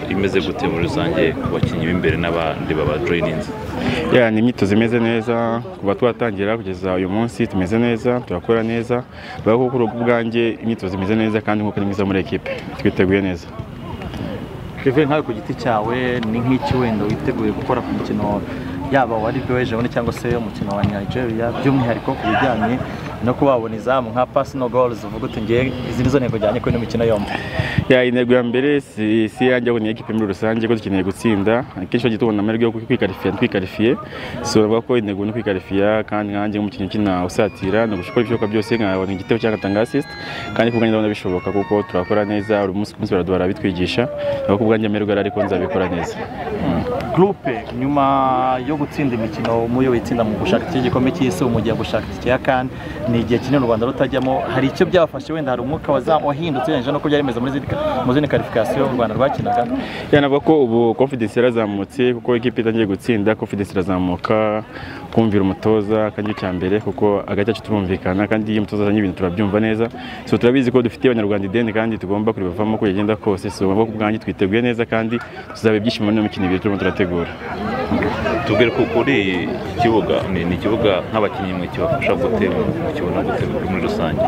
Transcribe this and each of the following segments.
imeze gute muri rusange ku bakinnyi b'imbere n'abandi babajoyininze ya ni imyitozo imeze neza kuva twatangira kugeza uyu munsi tumeze neza turakora neza bibaho kuko urugo ubwanjye imyitozo imeze neza kandi nk'uko ni mwiza muri ekipe twiteguye neza kevin nkawe ku giti cyawe ni nk'iki wenda witeguye gukora ku mukino yaba wa ribe w'ejo bundi cyangwa se umukino wa nigeria by'umwihariko ku bijyanye no kuba wabona izamu nka pasi no gorizi uvuga uti ngewe izi nizo ntego njyanye kuri ino mikino yombi ya intego ya mbere si si iyanjye ahubwo ni iyikipe muri rusange ko dukeneye gutsinda akenshi bagiye tubona amahirwe yo kwikarifiya twikarifiye si baravuga ko intego ni ukwikarifiya kandi nkanjye nk'umukinnyi ukina usatira ni ugukora ibishoboka byose nkabona igitego cyangwa ngatanga asisite kandi ku bwanjye ndabona bishoboka kuko turakora neza buri munsi ku munsi baraduhora bitwigisha aho ku bwanjye amahirwe ariko nzabikora neza gurupe nyuma yo gutsinda imikino muyo witsinda mu gushaka iki gikombe cy'isi ubu mugiye gushaka iki ya kane ni igihe kinini u rwanda rutajyamo hari icyo byafashe wenda hari umwuka waza- wahindutse ugereranyije no byari bimeze muri zindi ka- mu zindi karifikasiyo u rwanda rwakinaga yanavuga ko ubu confidence yarazamutse kuko ikipe itangiye gutsinda confidence irazamuka kumvira umutoza kandi cya mbere kuko hagati yacu turumvikana kandi iyo umutoza azanye ibintu turabyumva neza so turabizi ko dufitiye abanyarwanda ideni kandi tugomba kuribavamo uko yagenda kose so bo ku bwanjye twiteguye neza kandi tuzaba ibyishimo no mikino ibiri turimo turategura tubwire ko kuri iki kibuga ni ni ikibuga nk'abakinnyi mwe kibafasha gute mukibona gute muri rusange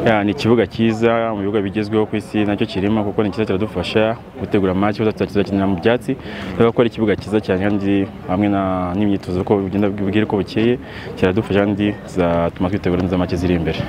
Ya, ni ikibuga cyiza mu bibuga bigezweho ku isi nacyo kirimo kuko ni cyiza kiradufasha gutegura match kuko tuzakinira mu byatsi rero ko ari ikibuga cyiza cyane kandi hamwe na- n'imyitozo uko bigenda bwira uko bukeye kiradufasha kandi zatuma twitegura neza match ziri imbere